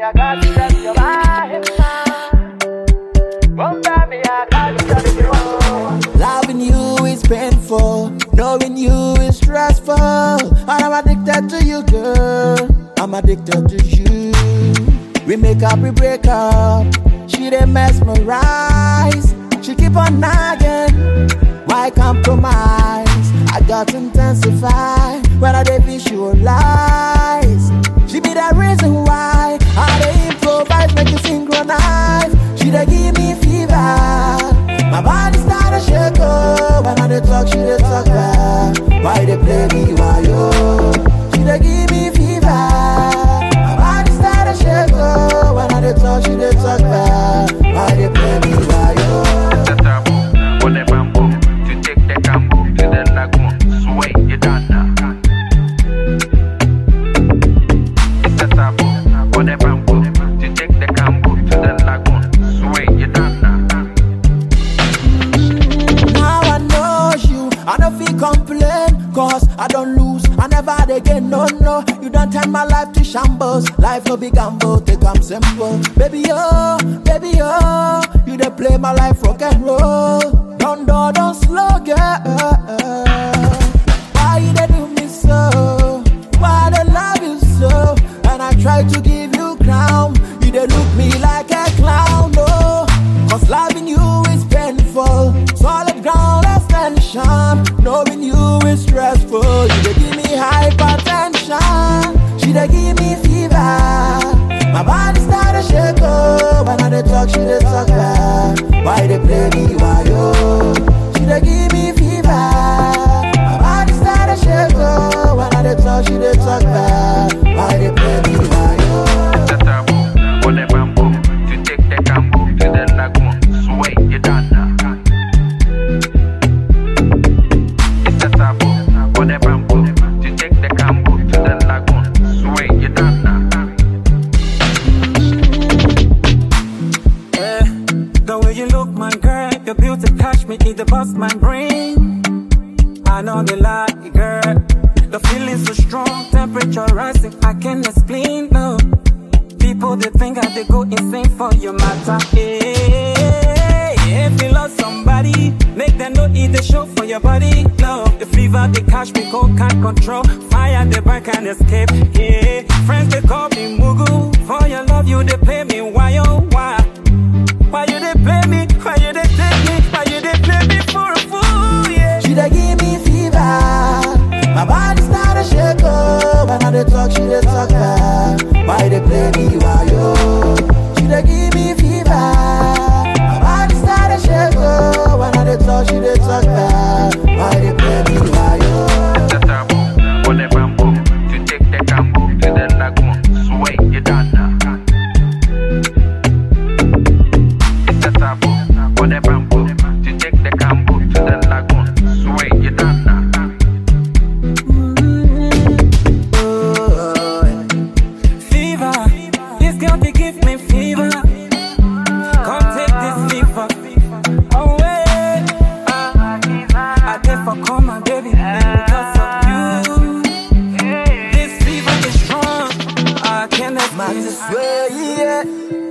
I got to tell you why. One time me, I got to tell you why. Loving you is painful, knowing you is stressful. And I'm addicted to you, girl. I'm addicted to you. We make up, we break up. She dey mesmerize. She keep on nagging. Why compromise? I got to intensify when I dey visualize. She be the reason why I dey improvise, make you synchronize. She dey give me fever. My body start to shake oh When I dey talk, she dey talk back Why they play me, why yo She dey give me fever My body start to shake oh When I dey talk, she dey talk back Why they play me, why yo the taboo. On the bamboo, to take the cambo to the lagoon. Sway you done now. It's the taboo. On the bamboo, to take the cambo to the lagoon. Sway you done now. Now I know you, I don't feel complain Cause I don't lose, I never dey gain, no, no You don't turn my life to shambles Life no be gamble, take am simple Baby, oh, baby, oh You dey play my life rock and roll Don't, don't, don't slow, girl Why you dey do me so? Why they love you so? And I try to give you crown You dey look me like a clown, no Cause loving you is painful Solid ground extension Knowing you is stressful You dey give me hypertension She dey give me fever My body start to shake oh When I dey talk, she dey talk back Why they play me, why yo She dey give me fever My body start to shake oh When I dey talk, she dey talk back Why they play me, why yo the taboo. On the bamboo, to take the cambo to the lagoon. Sway you done now. It's the taboo. On the bamboo, to take the cambo to the lagoon. Sway you done now. Eh, the way you look, my girl, your beauty catch me, it bust my brain. I know the lie, girl. The feeling so strong, temperature rising, I can't explain, no. People they think I they go insane for your matter. Hey, if you love somebody, make them know it they show for your body. No, the fever they catch me, cold can't control. Fire they burn can't escape. Yeah, friends they call me Mugu. For your love, you they play me. Why oh why? Why you they play me? Why you they take me? Why you they play me for a fool? Yeah. She dey give me fever. My body start to shake oh When I dey talk, she dey talk back Why they play me, why yo She dey give me fever. My body start to shake oh When I dey talk, she dey talk back Why they play me, why yo the taboo. On the bamboo, to take the cambo to the lagoon. Sway you done now. It's the taboo. On the bamboo, to take the cambo to the lagoon. Sway you done now. Fever, this girl they give me fever. Come take this fever away. I did for come my baby because of you. This fever is strong. I can't Man, explain. this way, yeah